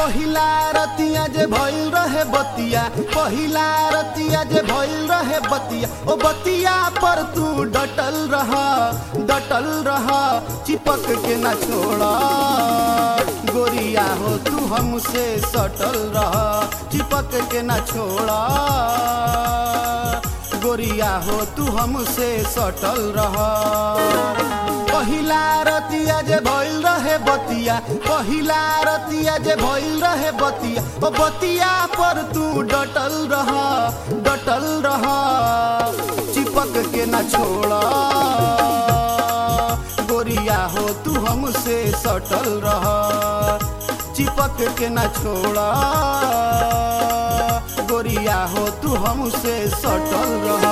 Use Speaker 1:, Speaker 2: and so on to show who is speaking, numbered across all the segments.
Speaker 1: पहिला रतिया जे भइल रहे बतिया पहिला रतिया जे भइल रहे बतिया ओ बतिया पर तू डटल रह डटल रह चिपक के न छोड़ा गोरिया हो तू हमसे सटल रह चिपक के न छोड़ा गोरिया हो तू हमसे सटल रह पहिला रतिया जे भइल रहे बतिया पहिला रतिया जे भइल रहे बतिया ओ बतिया पर तू डटल रह डटल रह चिपक के न छोड़ा गोरिया हो तू हमसे सटल रह चिपक के न छोड़ा गोरिया हो तू हमसे सटल रह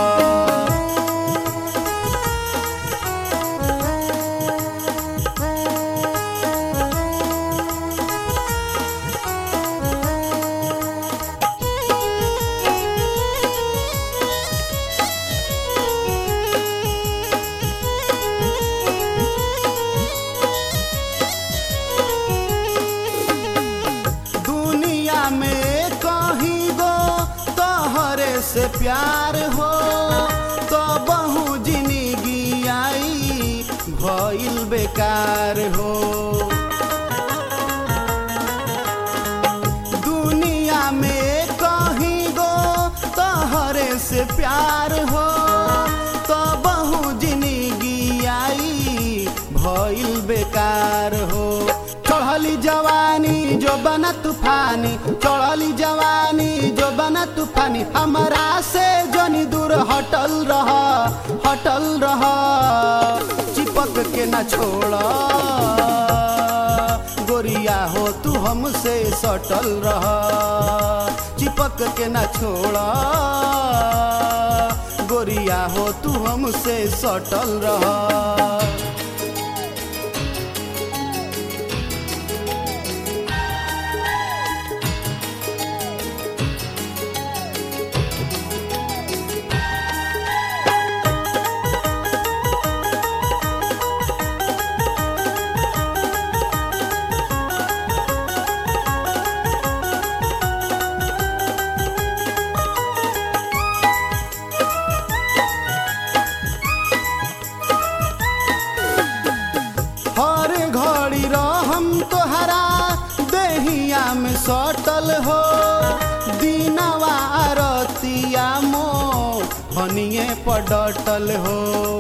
Speaker 1: दुनिया में कहीं गो तोहरे से प्यार हो तो बहु जिंदगी आई भइल बेकार हो दुनिया में कहीं गो तोहरे से प्यार हो तो बहु जिंदगी आई भइल बेकार हो चढ़ली जवानी जो बना तूफानी चढ़ली जवानी जो बना तूफानी हमारा से जनी दूर हटल रह हटल रह चिपक के न छोड़ा गोरिया हो तू हमसे सटल रह चिपक के न छोड़ा गोरिया हो तू हमसे सटल रह हर घड़ी रहम तोहरा देहिया में सटल हो दीनवा रतिया मो हनिए पर डटल हो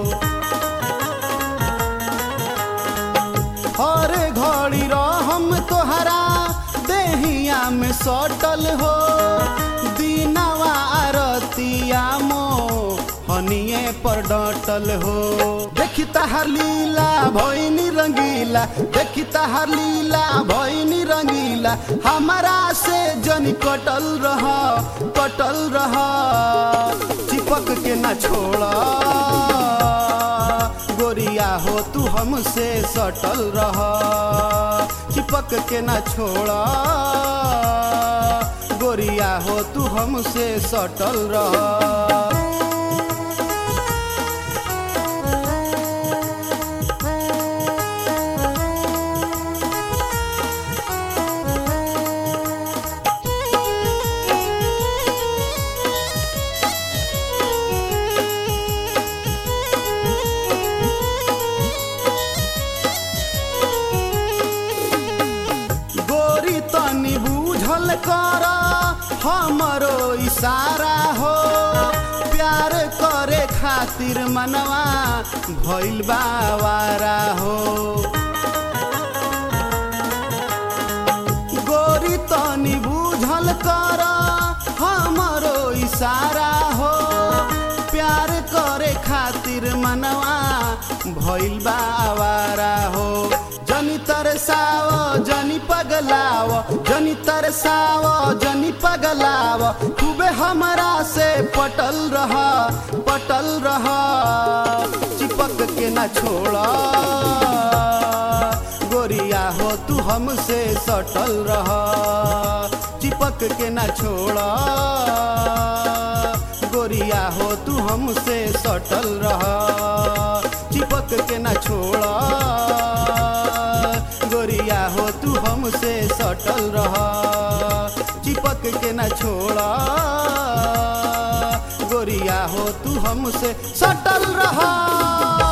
Speaker 1: हर घड़ी रहम तोहरा देहिया में सटल हो दीनवा रतिया मो हनिए पर डटल हो देखी तहार लीला भैनी रंगीला देखी तहार लीला भैनी रंगीला हमारा से जनी कटल रह कटल रह चिपक के न छोड़ा गोरिया हो तू हमसे सटल रह चिपक के न छोड़ा गोरिया हो तू हमसे सटल रह गोरी तनी बूझल कर हमरो इशारा हो प्यार करे खातिर मनवा भइल बावारा हो गोरी तनी बूझल कर हमरो इशारा हो प्यार करे खातिर मनवा भइल बावारा हो जनी तरसाव जनी पगलाव जनी तरसाव जनी पगलाव खूबे हमरा से पटल रह पटल रह चिपक के न छोड़ा गोरिया हो तू हमसे सटल रह चिपक के न छोड़ा गोरिया हो तू हमसे सटल रह चिपक के न छोड़ा गोरिया हो तू हमसे सटल रह चिपक के न छोड़ा गोरिया हो तू हमसे सटल रहा